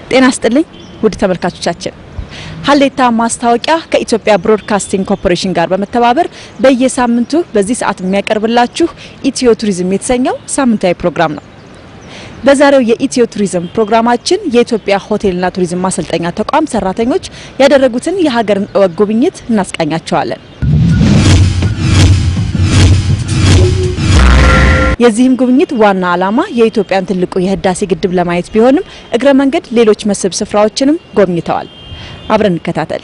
ጤና ስጥልኝ ውድ ተመልካቾቻችን፣ ሀሌታ ማስታወቂያ ከኢትዮጵያ ብሮድካስቲንግ ኮርፖሬሽን ጋር በመተባበር በየሳምንቱ በዚህ ሰዓት የሚያቀርብላችሁ ኢትዮ ቱሪዝም የተሰኘው ሳምንታዊ ፕሮግራም ነው። በዛሬው የኢትዮ ቱሪዝም ፕሮግራማችን የኢትዮጵያ ሆቴልና ቱሪዝም ማሰልጠኛ ተቋም ሰራተኞች ያደረጉትን የሀገርን እወግ ጉብኝት እናስቃኛቸዋለን። የዚህም ጉብኝት ዋና ዓላማ የኢትዮጵያን ትልቁ የህዳሴ ግድብ ለማየት ቢሆንም እግረ መንገድ ሌሎች መስህብ ስፍራዎችንም ጎብኝተዋል። አብረን እንከታተል።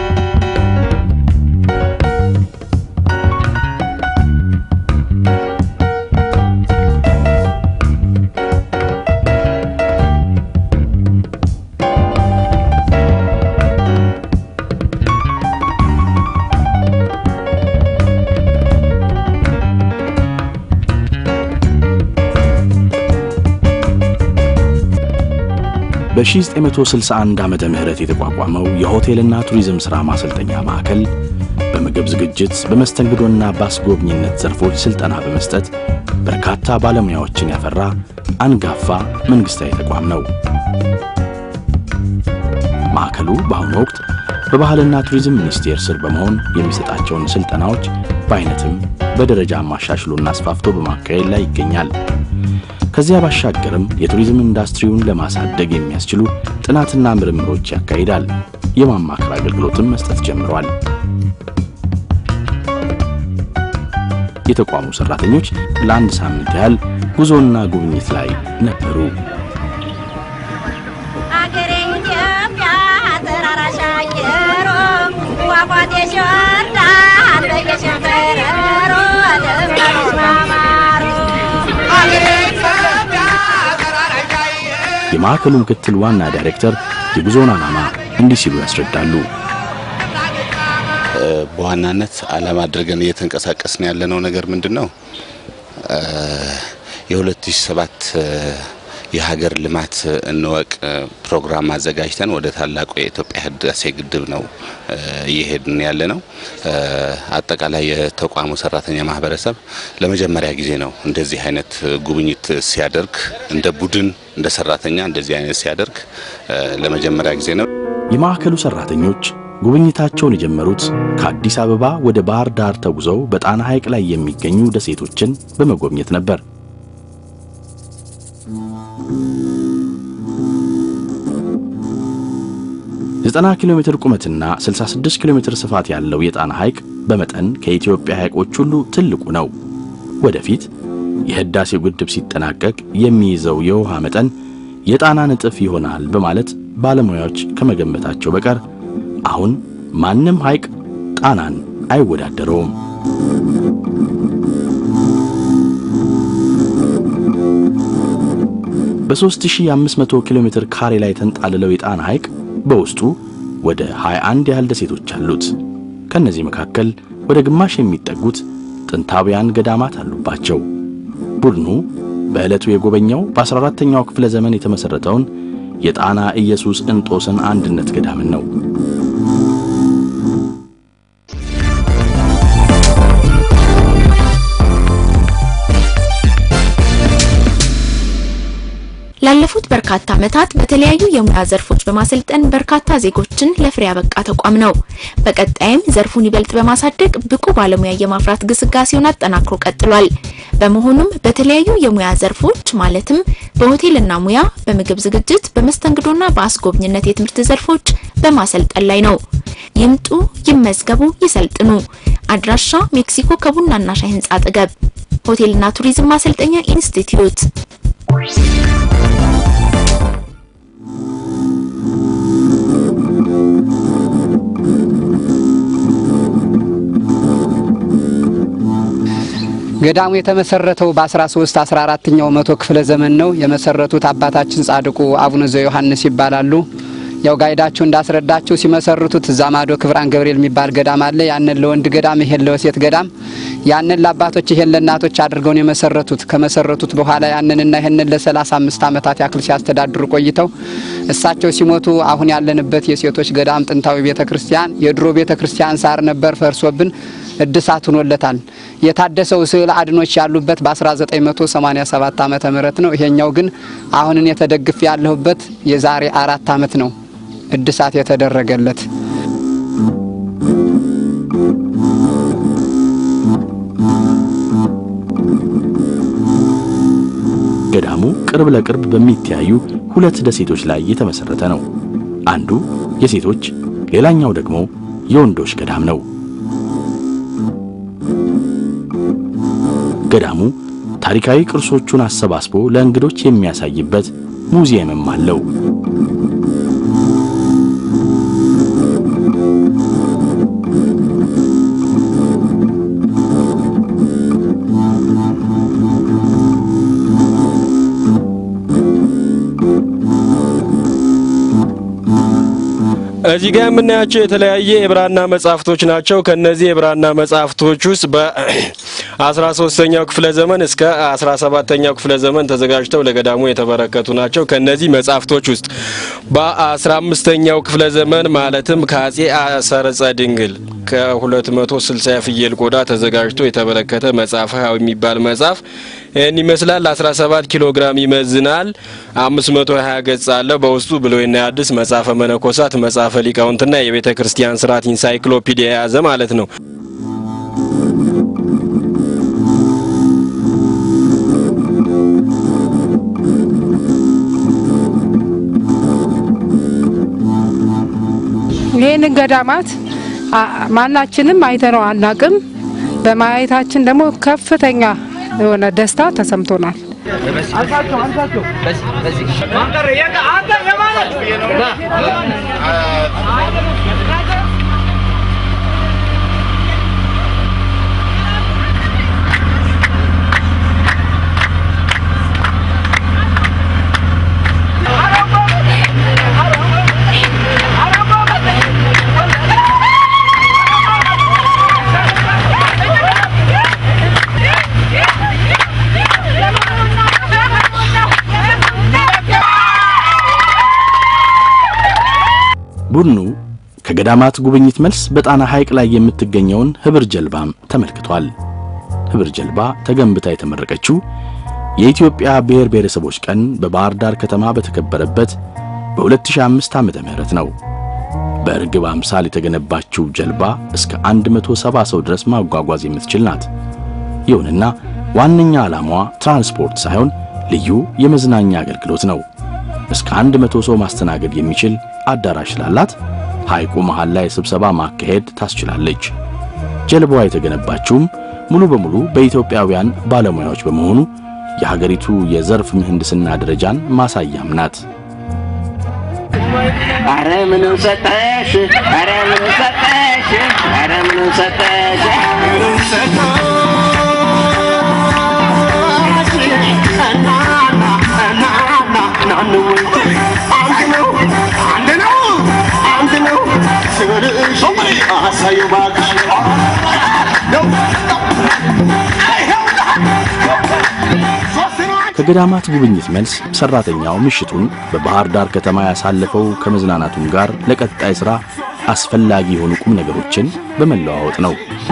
በ1961 ዓመተ ምህረት የተቋቋመው የሆቴልና ቱሪዝም ሥራ ማሰልጠኛ ማዕከል በምግብ ዝግጅት፣ በመስተንግዶና በአስጎብኝነት ዘርፎች ሥልጠና በመስጠት በርካታ ባለሙያዎችን ያፈራ አንጋፋ መንግሥታዊ ተቋም ነው። ማዕከሉ በአሁኑ ወቅት በባህልና ቱሪዝም ሚኒስቴር ስር በመሆን የሚሰጣቸውን ሥልጠናዎች በአይነትም በደረጃም አሻሽሎና አስፋፍቶ በማካሄድ ላይ ይገኛል። ከዚያ ባሻገርም የቱሪዝም ኢንዱስትሪውን ለማሳደግ የሚያስችሉ ጥናትና ምርምሮች ያካሂዳል። የማማከር አገልግሎትም መስጠት ጀምሯል። የተቋሙ ሰራተኞች ለአንድ ሳምንት ያህል ጉዞና ጉብኝት ላይ ነበሩ። አገሬ ኢትዮጵያ ተራራሽ አየሮ ፏፏቴ ሸወርዳን በየሸንተረሮ ደምቀሽ ማማሩ የማዕከሉ ምክትል ዋና ዳይሬክተር የጉዞውን ዓላማ እንዲህ ሲሉ ያስረዳሉ። በዋናነት ዓላማ አድርገን እየተንቀሳቀስን ያለነው ነገር ምንድን ነው? የ2007 የሀገር ልማት እንወቅ ፕሮግራም አዘጋጅተን ወደ ታላቁ የኢትዮጵያ ህዳሴ ግድብ ነው እየሄድን ያለ ነው። አጠቃላይ የተቋሙ ሰራተኛ ማህበረሰብ ለመጀመሪያ ጊዜ ነው እንደዚህ አይነት ጉብኝት ሲያደርግ፣ እንደ ቡድን እንደ ሰራተኛ እንደዚህ አይነት ሲያደርግ ለመጀመሪያ ጊዜ ነው። የማዕከሉ ሰራተኞች ጉብኝታቸውን የጀመሩት ከአዲስ አበባ ወደ ባህር ዳር ተጉዘው በጣና ሐይቅ ላይ የሚገኙ ደሴቶችን በመጎብኘት ነበር። ዘጠና ኪሎ ሜትር ቁመትና 66 ኪሎ ሜትር ስፋት ያለው የጣና ሐይቅ በመጠን ከኢትዮጵያ ሐይቆች ሁሉ ትልቁ ነው። ወደፊት የህዳሴው ግድብ ሲጠናቀቅ የሚይዘው የውሃ መጠን የጣናን እጥፍ ይሆናል በማለት ባለሙያዎች ከመገመታቸው በቀር አሁን ማንም ሐይቅ ጣናን አይወዳደረውም። በ3500 ኪሎ ሜትር ካሬ ላይ ተንጣልለው የጣና ሐይቅ በውስጡ ወደ 21 ያህል ደሴቶች አሉት። ከነዚህ መካከል ወደ ግማሽ የሚጠጉት ጥንታውያን ገዳማት አሉባቸው። ቡድኑ በዕለቱ የጎበኘው በ14ኛው ክፍለ ዘመን የተመሠረተውን የጣና ኢየሱስ እንጦስን አንድነት ገዳምን ነው። ላለፉት በርካታ ዓመታት በተለያዩ የሙያ ዘርፎች በማሰልጠን በርካታ ዜጎችን ለፍሬ ያበቃ ተቋም ነው። በቀጣይም ዘርፉን ይበልጥ በማሳደግ ብቁ ባለሙያ የማፍራት ግስጋሴውን አጠናክሮ ቀጥሏል። በመሆኑም በተለያዩ የሙያ ዘርፎች ማለትም በሆቴልና ሙያ፣ በምግብ ዝግጅት፣ በመስተንግዶና በአስጎብኝነት የትምህርት ዘርፎች በማሰልጠን ላይ ነው። ይምጡ፣ ይመዝገቡ፣ ይሰልጥኑ። አድራሻ ሜክሲኮ ከቡናና ሻይ ህንጻ አጠገብ ሆቴልና ቱሪዝም ማሰልጠኛ ኢንስቲትዩት ገዳሙ የተመሰረተው በ13 14ኛው መቶ ክፍለ ዘመን ነው። የመሰረቱት አባታችን ጻድቁ አቡነ ዘዮሐንስ ይባላሉ። ያው ጋይዳችሁ እንዳስረዳችሁ ሲመሰርቱት እዛ ማዶ ክብራን ገብርኤል የሚባል ገዳም አለ። ያንን ለወንድ ገዳም፣ ይሄን ለሴት ገዳም፣ ያንን ለአባቶች ይሄን ለእናቶች አድርገው ነው የመሰረቱት። ከመሰረቱት በኋላ ያንንና ይሄንን ለሰላሳ አምስት ዓመታት ያክል ሲያስተዳድሩ ቆይተው እሳቸው ሲሞቱ አሁን ያለንበት የሴቶች ገዳም ጥንታዊ ቤተ ክርስቲያን የድሮ ቤተ ክርስቲያን ሳር ነበር ፈርሶብን እድሳት ሆኖለታል። የታደሰው ስዕል አድኖች ያሉበት በ1987 ዓመተ ምህረት ነው። ይሄኛው ግን አሁንን የተደግፍ ያለሁበት የዛሬ አራት ዓመት ነው እድሳት የተደረገለት። ገዳሙ ቅርብ ለቅርብ በሚተያዩ ሁለት ደሴቶች ላይ የተመሰረተ ነው። አንዱ የሴቶች ሌላኛው ደግሞ የወንዶች ገዳም ነው። ገዳሙ ታሪካዊ ቅርሶቹን አሰባስቦ ለእንግዶች የሚያሳይበት ሙዚየምም አለው። እዚህ ጋር የምናያቸው የተለያየ የብራና መጻሕፍቶች ናቸው። ከነዚህ የብራና መጻሕፍቶች ውስጥ በ13ኛው ክፍለ ዘመን እስከ 17ኛው ክፍለ ዘመን ተዘጋጅተው ለገዳሙ የተበረከቱ ናቸው። ከነዚህ መጻሕፍቶች ውስጥ በ15ኛው ክፍለ ዘመን ማለትም ከአጼ አሰረጸ ድንግል ከ260 የፍየል ቆዳ ተዘጋጅቶ የተበረከተ መጽሐፈ የሚባል መጽሐፍ ይህን ይመስላል። 17 ኪሎ ግራም ይመዝናል። 520 ገጽ አለው። በውስጡ ብሉይና ሐዲስ፣ መጽሐፈ መነኮሳት፣ መጽሐፈ ሊቃውንትና የቤተ ክርስቲያን ስርዓት ኢንሳይክሎፒዲያ የያዘ ማለት ነው። ይህንን ገዳማት ማናችንም አይተነው አናቅም። በማየታችን ደግሞ ከፍተኛ የሆነ ደስታ ተሰምቶናል። ቡድኑ ከገዳማት ጉብኝት መልስ በጣና ሐይቅ ላይ የምትገኘውን ህብር ጀልባም ተመልክቷል። ህብር ጀልባ ተገንብታ የተመረቀችው የኢትዮጵያ ብሔር ብሔረሰቦች ቀን በባህር ዳር ከተማ በተከበረበት በ2005 ዓመተ ምህረት ነው። በርግብ አምሳል የተገነባችው ጀልባ እስከ 170 ሰው ድረስ ማጓጓዝ የምትችል ናት። ይሁንና ዋነኛ ዓላማዋ ትራንስፖርት ሳይሆን ልዩ የመዝናኛ አገልግሎት ነው። እስከ 100 ሰው ማስተናገድ የሚችል አዳራሽ ስላላት ሐይቁ መሃል ላይ ስብሰባ ማካሄድ ታስችላለች። ጀልባዋ የተገነባችውም ሙሉ በሙሉ በኢትዮጵያውያን ባለሙያዎች በመሆኑ የሀገሪቱ የዘርፍ ምህንድስና ደረጃን ማሳያም ናት። አረ ምንም ሰጠሽ፣ አረ ምንም ሰጠሽ፣ አረ ምንም ሰጠሽ፣ ምንም ሰጠሽ። እናና እናና ናንወይ አንድ ነው አንድ ነው አንድ ነው ስልሽ አሳየው እባክሽ ከገዳማት ጉብኝት መልስ ሰራተኛው ምሽቱን በባህር ዳር ከተማ ያሳለፈው ከመዝናናቱም ጋር ለቀጣይ ሥራ አስፈላጊ የሆኑ ቁም ነገሮችን በመለዋወጥ ነው።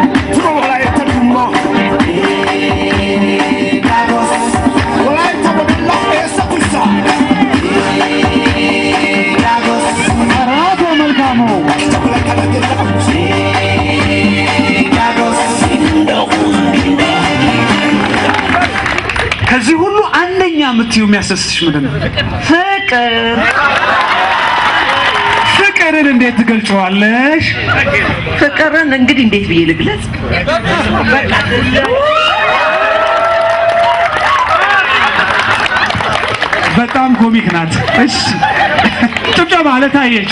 ከዚህ ሁሉ አንደኛ የምትዩ የሚያስደስትሽ ምንድን ነው? ፍቅር ፍቅርን እንዴት ትገልጨዋለሽ? ፍቅርን እንግዲህ እንዴት ብዬ ልግለጽ? በጣም ኮሚክ ናት። እሺ ጭብጨባ ለታየች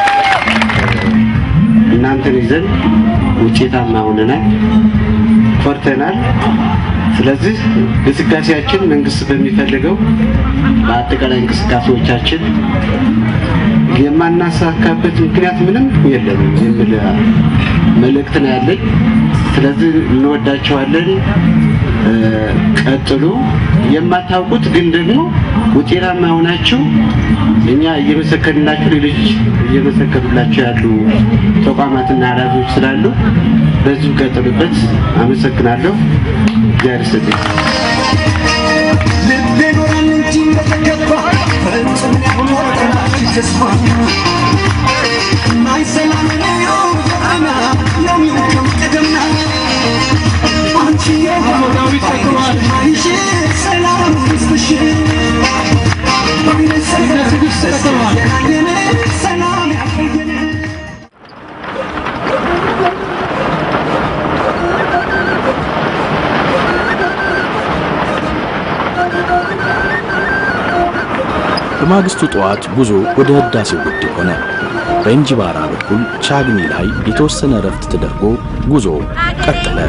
እናንተን ይዘን ውጤታማ ሆነናል፣ ኮርተናል። ስለዚህ እንቅስቃሴያችን መንግስት በሚፈልገው በአጠቃላይ እንቅስቃሴዎቻችን የማናሳካበት ምክንያት ምንም የለም የሚል መልእክት ነው ያለኝ። ስለዚህ እንወዳቸዋለን። እ፣ ቀጥሉ። የማታውቁት ግን ደግሞ ውጤታማ ሆናችሁ እኛ እየመሰከርንላችሁ ሌሎች እየመሰከሩላችሁ ያሉ ተቋማትና ኃላፊዎች ስላሉ በዚሁ ቀጥሉበት። አመሰግናለሁ። እግዚአብሔር ይስጥልኝ። በማግስቱ ጠዋት ጉዞ ወደ ህዳሴው ግድብ ሆነ። በእንጂባራ በኩል ቻግኒ ላይ የተወሰነ እረፍት ተደርጎ ጉዞ ቀጠለ።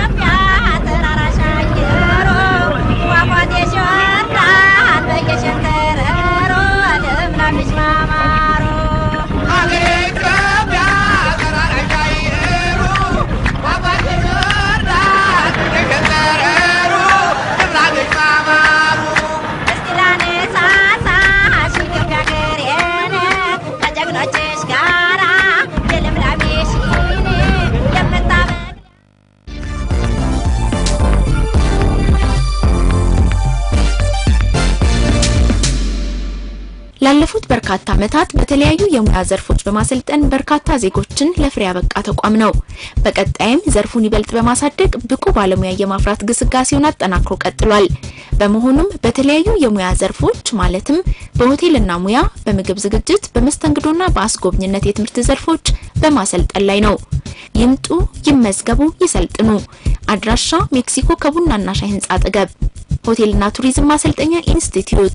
ላለፉት በርካታ ዓመታት በተለያዩ የሙያ ዘርፎች በማሰልጠን በርካታ ዜጎችን ለፍሬ ያበቃ ተቋም ነው። በቀጣይም ዘርፉን ይበልጥ በማሳደግ ብቁ ባለሙያ የማፍራት ግስጋሴውን አጠናክሮ ቀጥሏል። በመሆኑም በተለያዩ የሙያ ዘርፎች ማለትም በሆቴልና ሙያ፣ በምግብ ዝግጅት፣ በመስተንግዶና በአስጎብኝነት የትምህርት ዘርፎች በማሰልጠን ላይ ነው። ይምጡ፣ ይመዝገቡ፣ ይሰልጥኑ። አድራሻ ሜክሲኮ ከቡናና ሻይ ህንጻ አጠገብ ሆቴልና ቱሪዝም ማሰልጠኛ ኢንስቲትዩት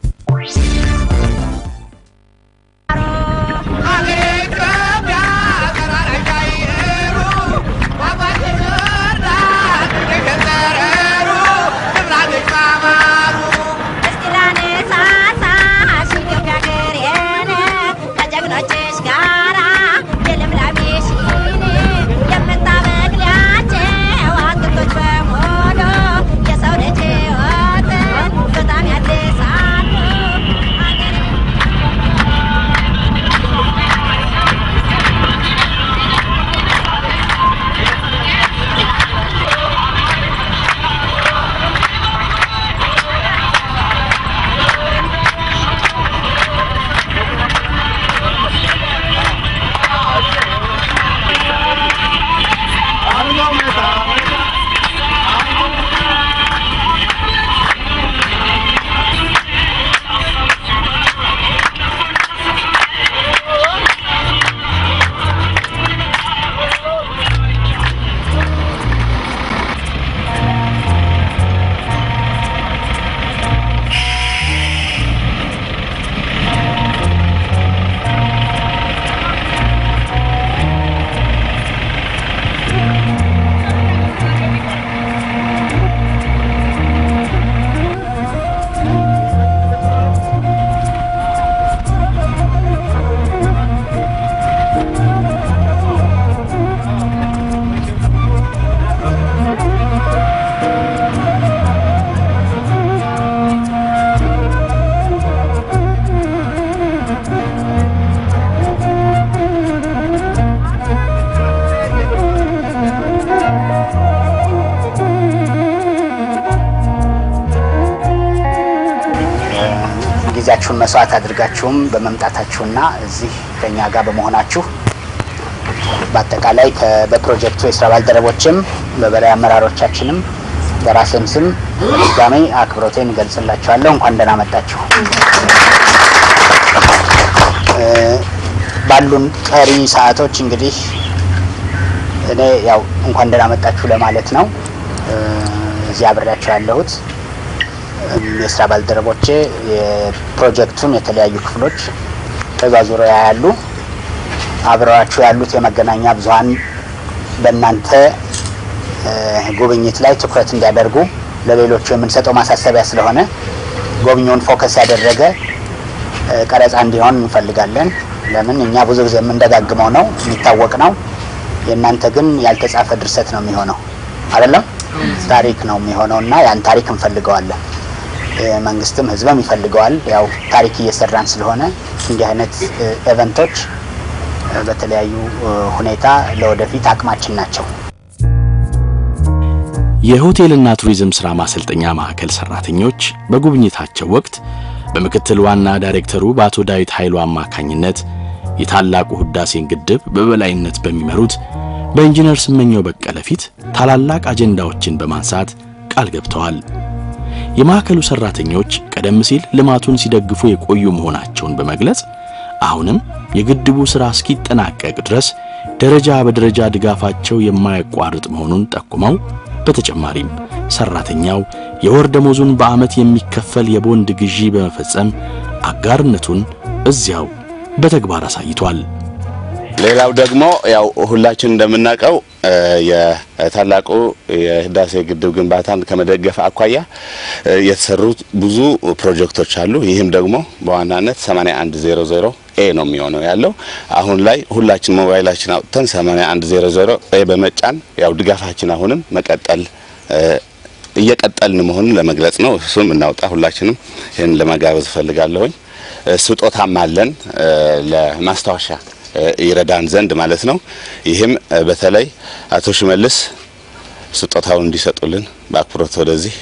ጊዜያችሁን መስዋዕት አድርጋችሁም በመምጣታችሁና እዚህ ከኛ ጋር በመሆናችሁ በአጠቃላይ ከ- በፕሮጀክቱ የስራ ባልደረቦችም በበላይ አመራሮቻችንም በራሴም ስም በድጋሚ አክብሮቴን እገልጽላችኋለሁ። እንኳን ደህና መጣችሁ። እ፣ ባሉን ቀሪ ሰዓቶች እንግዲህ እኔ ያው እንኳን ደህና መጣችሁ ለማለት ነው እ፣ እዚህ አብሬያቸው ያለሁት የስራ ባልደረቦቼ የፕሮጀክቱን የተለያዩ ክፍሎች ተዟዙረው ያሉ አብረዋችሁ ያሉት የመገናኛ ብዙኃን በእናንተ እ፣ ጉብኝት ላይ ትኩረት እንዲያደርጉ ለሌሎቹ የምንሰጠው ማሳሰቢያ ስለሆነ ጎብኚውን ፎከስ ያደረገ ቀረጻ እንዲሆን እንፈልጋለን። ለምን እኛ ብዙ ጊዜ የምንደጋግመው ነው የሚታወቅ ነው። የእናንተ ግን ያልተጻፈ ድርሰት ነው የሚሆነው አይደለም፣ ታሪክ ነው የሚሆነው እና ያን ታሪክ እንፈልገዋለን። መንግስትም ህዝብም ይፈልገዋል። ያው ታሪክ እየሰራን ስለሆነ እንዲህ አይነት ኤቨንቶች በተለያዩ ሁኔታ ለወደፊት አቅማችን ናቸው። የሆቴልና ቱሪዝም ሥራ ማሰልጠኛ ማዕከል ሠራተኞች በጉብኝታቸው ወቅት በምክትል ዋና ዳይሬክተሩ በአቶ ዳዊት ኃይሉ አማካኝነት የታላቁ ህዳሴን ግድብ በበላይነት በሚመሩት በኢንጂነር ስመኘው በቀለ ፊት ታላላቅ አጀንዳዎችን በማንሳት ቃል ገብተዋል። የማዕከሉ ሠራተኞች ቀደም ሲል ልማቱን ሲደግፉ የቆዩ መሆናቸውን በመግለጽ አሁንም የግድቡ ሥራ እስኪጠናቀቅ ድረስ ደረጃ በደረጃ ድጋፋቸው የማያቋርጥ መሆኑን ጠቁመው በተጨማሪም ሰራተኛው የወር ደሞዙን በዓመት የሚከፈል የቦንድ ግዢ በመፈጸም አጋርነቱን እዚያው በተግባር አሳይቷል። ሌላው ደግሞ ያው ሁላችን እንደምናውቀው የታላቁ የህዳሴ ግድብ ግንባታን ከመደገፍ አኳያ የተሰሩ ብዙ ፕሮጀክቶች አሉ። ይህም ደግሞ በዋናነት 8100 ኤ ነው የሚሆነው ያለው። አሁን ላይ ሁላችን ሞባይላችን አውጥተን 8100 ኤ በመጫን ያው ድጋፋችን አሁንም መቀጠል እየቀጠልን መሆኑን ለመግለጽ ነው። እሱም እናውጣ ሁላችንም ይህን ለመጋበዝ እፈልጋለሁኝ። ስጦታም አለን ለማስታወሻ ይረዳን ዘንድ ማለት ነው። ይህም በተለይ አቶ ሽመልስ ስጦታውን እንዲሰጡልን በአክብሮት ወደዚህ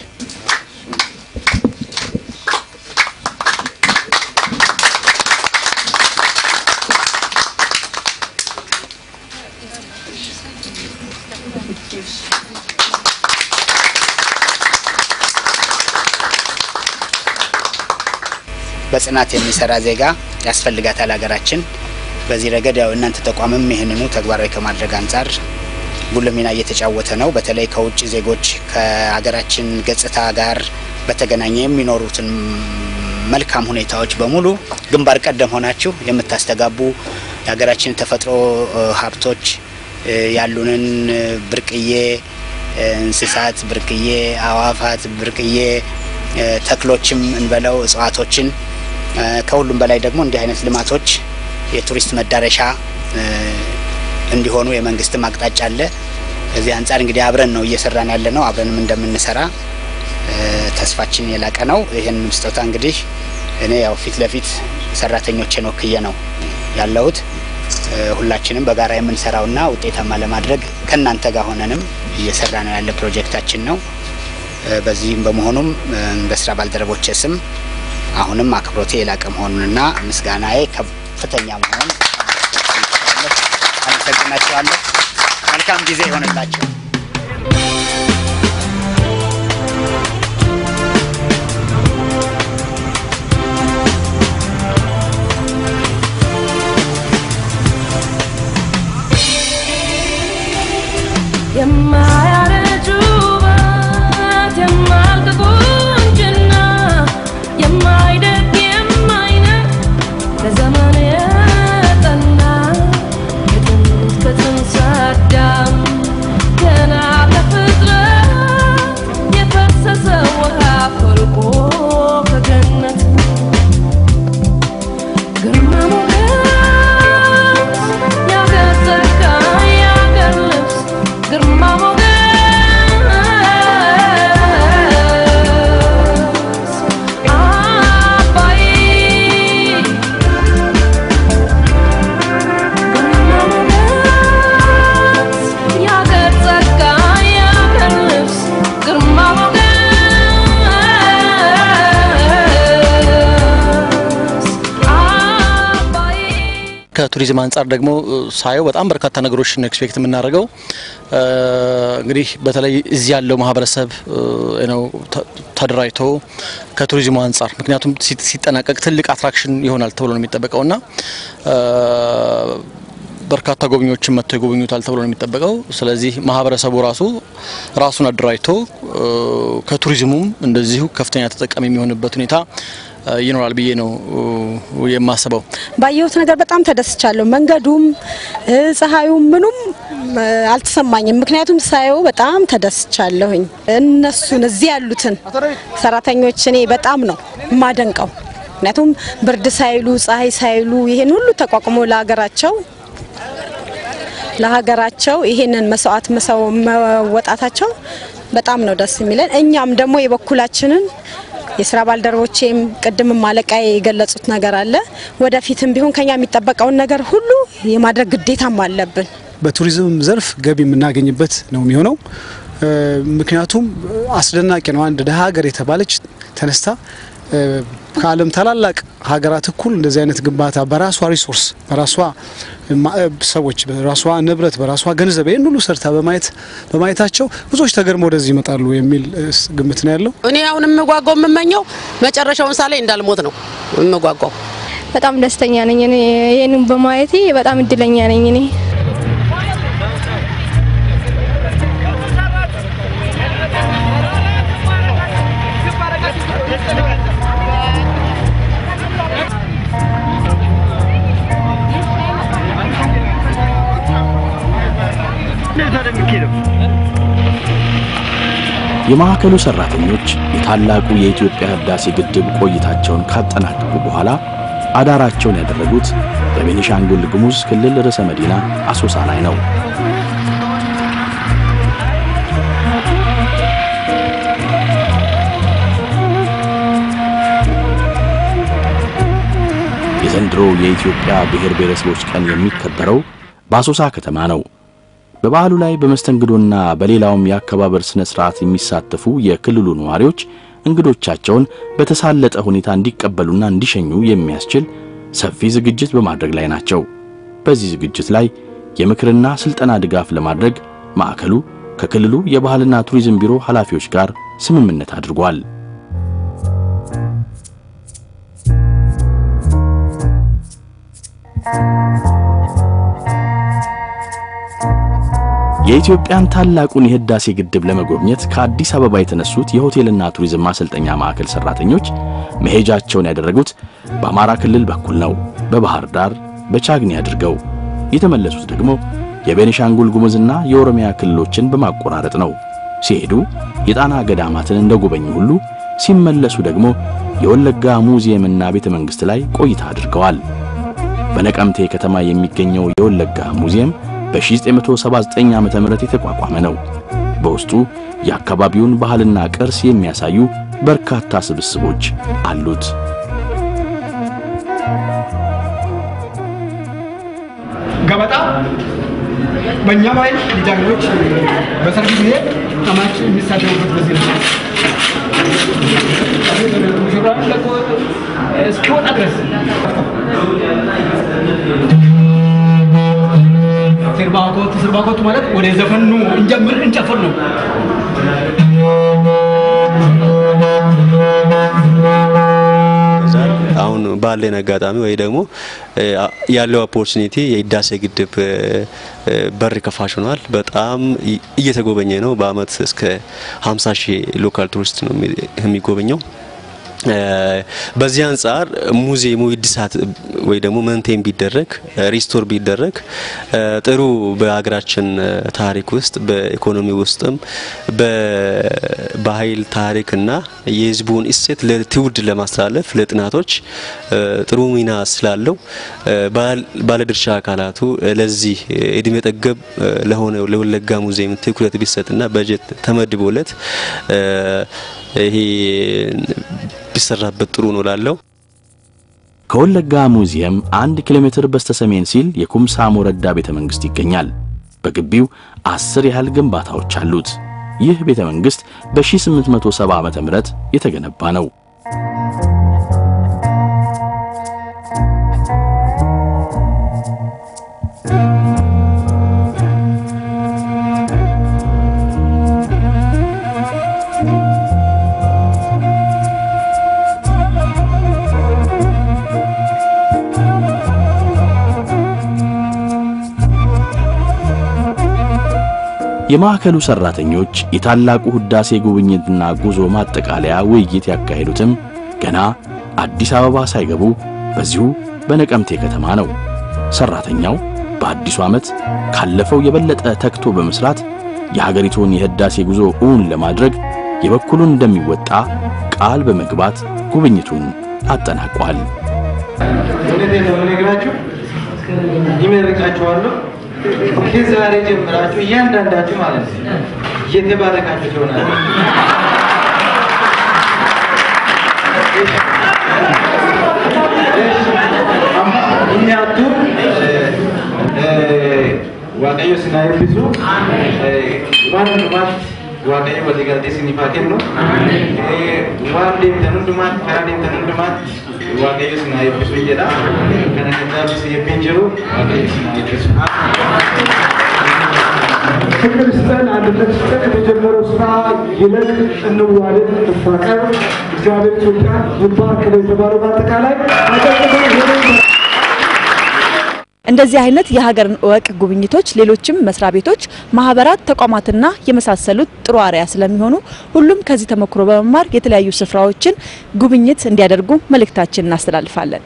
በጽናት የሚሰራ ዜጋ ያስፈልጋታል ሀገራችን። በዚህ ረገድ ያው እናንተ ተቋምም ይህንኑ ተግባራዊ ከማድረግ አንጻር ጉልህ ሚና እየተጫወተ ነው። በተለይ ከውጭ ዜጎች ከሀገራችን ገጽታ ጋር በተገናኘ የሚኖሩትን መልካም ሁኔታዎች በሙሉ ግንባር ቀደም ሆናችሁ የምታስተጋቡ የሀገራችን ተፈጥሮ ሀብቶች ያሉንን ብርቅዬ እንስሳት፣ ብርቅዬ አዋፋት፣ ብርቅዬ ተክሎችም እንበለው እጽዋቶችን ከሁሉም በላይ ደግሞ እንዲህ አይነት ልማቶች የቱሪስት መዳረሻ እንዲሆኑ የመንግስትም አቅጣጫ አለ። ከዚህ አንጻር እንግዲህ አብረን ነው እየሰራን ያለ ነው። አብረንም እንደምንሰራ ተስፋችን የላቀ ነው። ይህን ስጦታ እንግዲህ እኔ ያው ፊት ለፊት ሰራተኞችን ወክዬ ነው ያለሁት። ሁላችንም በጋራ የምንሰራውና ውጤታማ ለማድረግ ከእናንተ ጋር ሆነንም እየሰራ ነው ያለ ፕሮጀክታችን ነው። በዚህም በመሆኑም በስራ ባልደረቦቼ ስም አሁንም አክብሮቴ የላቀ መሆኑንና ምስጋናዬ ከፍተኛ መሆኑን አመሰግናቸዋለሁ። መልካም ጊዜ ይሆንላቸው። የማያረጁ ውበት የማያልቅ ቁንጅና የማይደግ የማይነቅ ለዘመን የጠና የጥንት ከጥንት አዳም ገና ከፍጥረት የፈሰሰ ውሃ ፈልቆ ከገነት ግርማ ሞገስ ያገር ጸጋ ያገር ልብስ ግርማ ሞገስ አባይ ግርማ ሞገስ ያገር ጸጋ ያገር ልብስ ግርማ ሞገስ አባይ ከቱሪዝም አንጻር ደግሞ ሳየው በጣም በርካታ ነገሮችን ኤክስፔክት የምናደርገው እንግዲህ በተለይ እዚህ ያለው ማህበረሰብ ነው ተደራጅቶ ከቱሪዝሙ አንጻር ምክንያቱም ሲ- ሲጠናቀቅ ትልቅ አትራክሽን ይሆናል ተብሎ ነው የሚጠበቀው እና በርካታ ጎብኚዎችን መጥተው ይጎበኙታል ተብሎ ነው የሚጠበቀው። ስለዚህ ማህበረሰቡ ራሱ ራሱን አደራጅቶ ከቱሪዝሙም እንደዚሁ ከፍተኛ ተጠቃሚ የሚሆንበት ሁኔታ ይኖራል ብዬ ነው የማስበው። ባየሁት ነገር በጣም ተደስቻለሁ። መንገዱም እ፣ ፀሐዩም ምኑም እ፣ አልተሰማኝም። ምክንያቱም ሳየው በጣም ተደስቻለሁኝ። እነሱን እዚህ ያሉትን ሰራተኞች እኔ በጣም ነው የማደንቀው። ምክንያቱም ብርድ ሳይሉ ፀሐይ ሳይሉ ይሄን ሁሉ ተቋቁሞ ለሀገራቸው ለሀገራቸው ይሄንን መስዋዕት መሰው መወጣታቸው በጣም ነው ደስ የሚለን። እኛም ደግሞ የበኩላችንን የስራ ባልደረቦቼም ቅድምም አለቃዬ የገለጹት ነገር አለ። ወደፊትም ቢሆን ከኛ የሚጠበቀውን ነገር ሁሉ የማድረግ ግዴታም አለብን። በቱሪዝም ዘርፍ ገቢ የምናገኝበት ነው የሚሆነው። ምክንያቱም አስደናቂ ነው። አንድ ደሀ ሀገር የተባለች ተነስታ ከዓለም ታላላቅ ሀገራት እኩል እንደዚህ አይነት ግንባታ በራሷ ሪሶርስ በራሷ ሰዎች በራሷ ንብረት በራሷ ገንዘብ ይህን ሁሉ ሰርታ በማየት በማየታቸው ብዙዎች ተገርመው ወደዚህ ይመጣሉ የሚል ግምት ነው ያለው። እኔ አሁን የምጓጓው የምመኘው መጨረሻውን ሳላይ እንዳልሞት ነው የምጓጓው። በጣም ደስተኛ ነኝ። እኔ ይህንን በማየቴ በጣም እድለኛ ነኝ እኔ የማዕከሉ ሰራተኞች የታላቁ የኢትዮጵያ ህዳሴ ግድብ ቆይታቸውን ካጠናቀቁ በኋላ አዳራቸውን ያደረጉት በቤኒሻንጉል ጉሙዝ ክልል ርዕሰ መዲና አሶሳ ላይ ነው። የዘንድሮ የኢትዮጵያ ብሔር ብሔረሰቦች ቀን የሚከበረው በአሶሳ ከተማ ነው። በበዓሉ ላይ በመስተንግዶና በሌላውም የአከባበር ስነ ስርዓት የሚሳተፉ የክልሉ ነዋሪዎች እንግዶቻቸውን በተሳለጠ ሁኔታ እንዲቀበሉና እንዲሸኙ የሚያስችል ሰፊ ዝግጅት በማድረግ ላይ ናቸው። በዚህ ዝግጅት ላይ የምክርና ስልጠና ድጋፍ ለማድረግ ማዕከሉ ከክልሉ የባህልና ቱሪዝም ቢሮ ኃላፊዎች ጋር ስምምነት አድርጓል። የኢትዮጵያን ታላቁን የህዳሴ ግድብ ለመጎብኘት ከአዲስ አበባ የተነሱት የሆቴልና ቱሪዝም ማሰልጠኛ ማዕከል ሰራተኞች መሄጃቸውን ያደረጉት በአማራ ክልል በኩል ነው። በባህር ዳር በቻግኒ አድርገው የተመለሱት ደግሞ የቤኒሻንጉል ጉሙዝና የኦሮሚያ ክልሎችን በማቆራረጥ ነው። ሲሄዱ የጣና ገዳማትን እንደጎበኙ ሁሉ ሲመለሱ ደግሞ የወለጋ ሙዚየምና ቤተ መንግሥት ላይ ቆይታ አድርገዋል። በነቀምቴ ከተማ የሚገኘው የወለጋ ሙዚየም በ1979 ዓ.ም የተቋቋመ ነው። በውስጡ የአካባቢውን ባህልና ቅርስ የሚያሳዩ በርካታ ስብስቦች አሉት። ገበጣ በእኛ ባህል ልጃገረዶች በሰርግ ጊዜ አማች የሚሳደቡበት በዚህ ነው። ሙሽራውን ለቆ እስኪወጣ ድረስ ስርባኮት ስርባኮት ማለት ወደ ዘፈኑ እንጀምር እንጨፍር ነው። አሁን ባለን አጋጣሚ ወይ ደግሞ ያለው ኦፖርቹኒቲ የህዳሴ ግድብ በር ከፋሽ ሆኗል። በጣም እየተጎበኘ ነው። በአመት እስከ 50 ሺህ ሎካል ቱሪስት ነው የሚጎበኘው። በዚህ አንጻር ሙዚየሙ እድሳት ወይ ደግሞ መንቴን ቢደረግ ሪስቶር ቢደረግ ጥሩ በሀገራችን ታሪክ ውስጥ በኢኮኖሚ ውስጥም በባህል ታሪክና የህዝቡን እሴት ለትውልድ ለማስተላለፍ ለጥናቶች ጥሩ ሚና ስላለው ባለድርሻ አካላቱ ለዚህ እድሜ ጠገብ ለሆነ ለወለጋ ሙዚየም ትኩረት ቢሰጥና በጀት ተመድቦለት ይሄ ቢሰራበት ጥሩ ነው ላለው። ከወለጋ ሙዚየም አንድ ኪሎ ሜትር በስተሰሜን ሲል የኩምሳ ሞረዳ ቤተ መንግሥት ይገኛል። በግቢው አስር ያህል ግንባታዎች አሉት። ይህ ቤተ መንግሥት በ1870 ዓ.ም የተገነባ ነው። የማዕከሉ ሰራተኞች የታላቁ ህዳሴ ጉብኝትና ጉዞ ማጠቃለያ ውይይት ያካሄዱትም ገና አዲስ አበባ ሳይገቡ በዚሁ በነቀምቴ ከተማ ነው። ሰራተኛው በአዲሱ ዓመት ካለፈው የበለጠ ተግቶ በመስራት የሀገሪቱን የህዳሴ ጉዞ እውን ለማድረግ የበኩሉን እንደሚወጣ ቃል በመግባት ጉብኝቱን አጠናቋል። እውነቴን ነው የምነግራችሁ፣ ይመርቃችኋለሁ። ከዛሬ ጀምራችሁ እያንዳንዳችሁ ማለት ነው እየተባረካችሁ ትሆናላችሁ። ምክንያቱም waaqayyo sinaa eebbisu waan hundumaatti waaqayyo walii galtee sinifaa kennu waan deemtan hundumaatti karaa deemtan hundumaatti waaqayyo sinaa eebbisu jedha kana kitaabis eebbiin jiru waaqayyo sinaa eebbisu. ፍቅር ስጠን፣ አንድነት ስጠን። የተጀመረው ስራ ይለቅ፣ እንዋደድ፣ እንፋቀር። እግዚአብሔር ኢትዮጵያ ይባርክ ነው የተባለው። በአጠቃላይ እንደዚህ አይነት የሀገርን እወቅ ጉብኝቶች ሌሎችም መስሪያ ቤቶች፣ ማህበራት፣ ተቋማትና የመሳሰሉት ጥሩ አርአያ ስለሚሆኑ ሁሉም ከዚህ ተሞክሮ በመማር የተለያዩ ስፍራዎችን ጉብኝት እንዲያደርጉ መልእክታችን እናስተላልፋለን።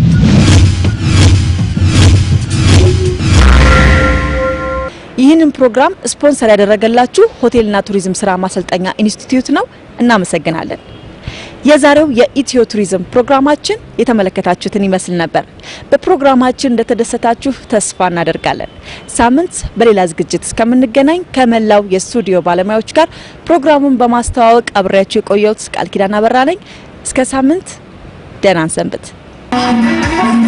ይህንን ፕሮግራም ስፖንሰር ያደረገላችሁ ሆቴልና ቱሪዝም ስራ ማሰልጠኛ ኢንስቲትዩት ነው። እናመሰግናለን። የዛሬው የኢትዮ ቱሪዝም ፕሮግራማችን የተመለከታችሁትን ይመስል ነበር። በፕሮግራማችን እንደተደሰታችሁ ተስፋ እናደርጋለን። ሳምንት በሌላ ዝግጅት እስከምንገናኝ ከመላው የስቱዲዮ ባለሙያዎች ጋር ፕሮግራሙን በማስተዋወቅ አብሬያችሁ የቆየሁት ቃል ኪዳን አበራ ነኝ። እስከ ሳምንት ደህና ሰንብት።